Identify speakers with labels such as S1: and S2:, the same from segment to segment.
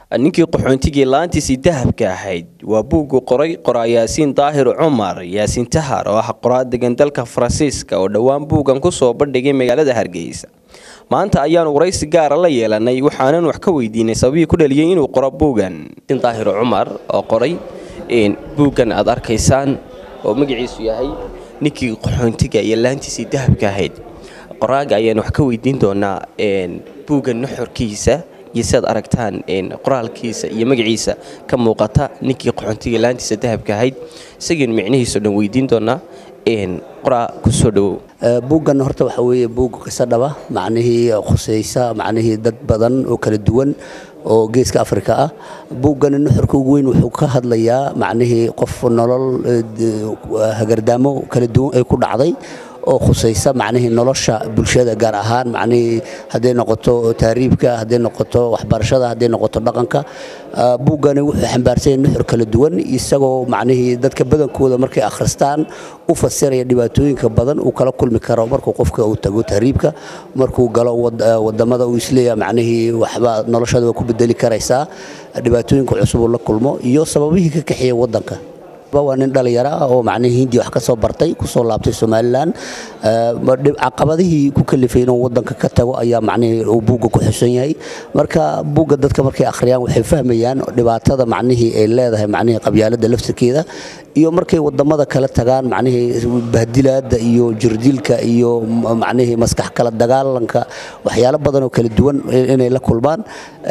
S1: ninkii qaxoontigii laantiisii dahabka ahayd waa buuggu qoray qoraa yaasiin daahir cumar yaasiin tahar oo ah qoraa degan dalka faransiiska oo dhowaan buuggan kusoo bandhigay magaalada hargeysa maanta ayaanu waraysi gaara la yeelanay waxaanan wax ka weydiinay sababihii ku dhaliyay inuu qoro buuggan daahir cumar oo qoray buuggan aad arkaysaan oo magaciisu yahay ninkii qaxoontiga iyo laantiisii dahabka ahayd qoraaga ayaan wax ka weydiin doonaa buuggan nuxurkiisa iyo siaad aragtaan qoraalkiisa iyo magaciisa ka muuqata ninkii qaxoontiga laantiisa dahabka ahayd isagiinu micnihiisao dhan weydiin doonaa qoraa kusoo dhawow
S2: buuggan horta waxa weeye buug qiso dhaba macnihii khusaysa macnihii dad badan oo kala duwan oo geeska afrika ah buuggani nuxurka ugu weyn wuxuu ka hadlayaa macnihii qof nolol hagardaamo kala duwan ay ku dhacday oo khusaysa macnihii nolosha bulshada gaar ahaan macnihii hadday noqoto taariibka hadday noqoto waxbarashada hadday noqoto dhaqanka buuggani wuxuu xambaarsan yahay nuxur kala duwan isagoo macnihii dadka badankooda markay akhristaan u fasiraya dhibaatooyinka badan uu kala kulmi karo markuu qofka uu tago tahriibka markuu galo wadamada uu isleeyaha macnihii waxba noloshada waa ku bedeli karaysaa dhibaatooyinka cusub uu la kulmo iyo sababihii ka kaxeeya wadanka waa nin dhalinyaro ah oo macnihii hindiya wax ka soo bartay kusoo laabtay somalilan caqabadihii ku kalifay inuu wadanka ka tago ayaa macnihii uu buugga ku xusan yahay marka buugga dadka markay akhriyaan waxay fahmayaan dhibaatada macnihii ay leedahay macnihii qabyaaladda laftirkeeda iyo markay wadamada kala tagaan macnihii bahdilaada iyo jirdilka iyo macnihii maskax kala dagaalanka waxyaalo badan oo kala duwan inay la kulmaan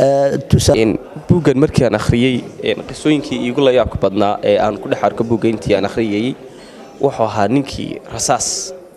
S1: buuggan markii aan akhriyey qisooyinkii iigu la yaabka badnaa ee aan ku dhex arko buugga intii aan akhriyayey wuxuu ahaa ninkii rasaas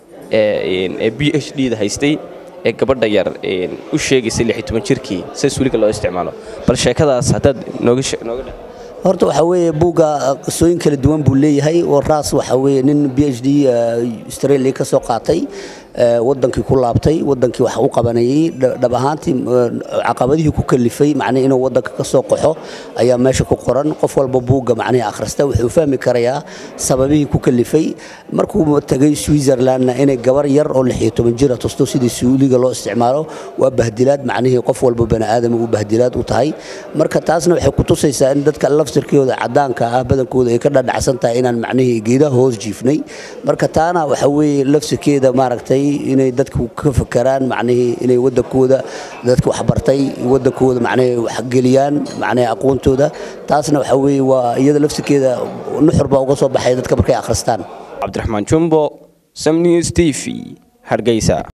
S1: ee b h d da haystay ee gabadha yar u sheegaysay lix toban jirkii sidaas weliga loo isticmaalo bal sheekadaas haddaad nooga nooga dhe
S2: horta waxaa weeye buugga qisooyin kala duwan buu leeyahay oo raas waxaa weeye nin b h d australia ka soo qaatay wadankii ku laabtay wadankii wax u qabanayay dhab ahaantii caqabadihii ku kalifay macnii inuu wadanka ka soo qaxo ayaa meesha ku qoran qof walba buugga macnihii akhrista wuxuu fahmi karayaa sababihii ku kalifay markuu tagay switzerlandna inay gabar yar oo lix iyo toban jira tusto sidii suuliga loo isticmaalo waa bahdilaad macnihii qof walba bani aadam uu bahdilaad u tahay marka taasna waxay ku tusaysaa in dadka laftirkooda cadaanka ah badankooda ay ka dhadhacsan tahay inaan macnihii geedaha hoos jiifnay marka taana waxa weeye laftirkeeda maaragtay inay dadku ka fakeraan macnihii inay wadankooda dadka waxbartay wadankooda macnihii waxgeliyaan macnihii aqoontooda taasna waxa weeye waa iyada laftirkeeda nuxur baa uga soo baxaya dadka markay akhristaan
S1: cabdiraxmaan jumbo samnews t v hargeysa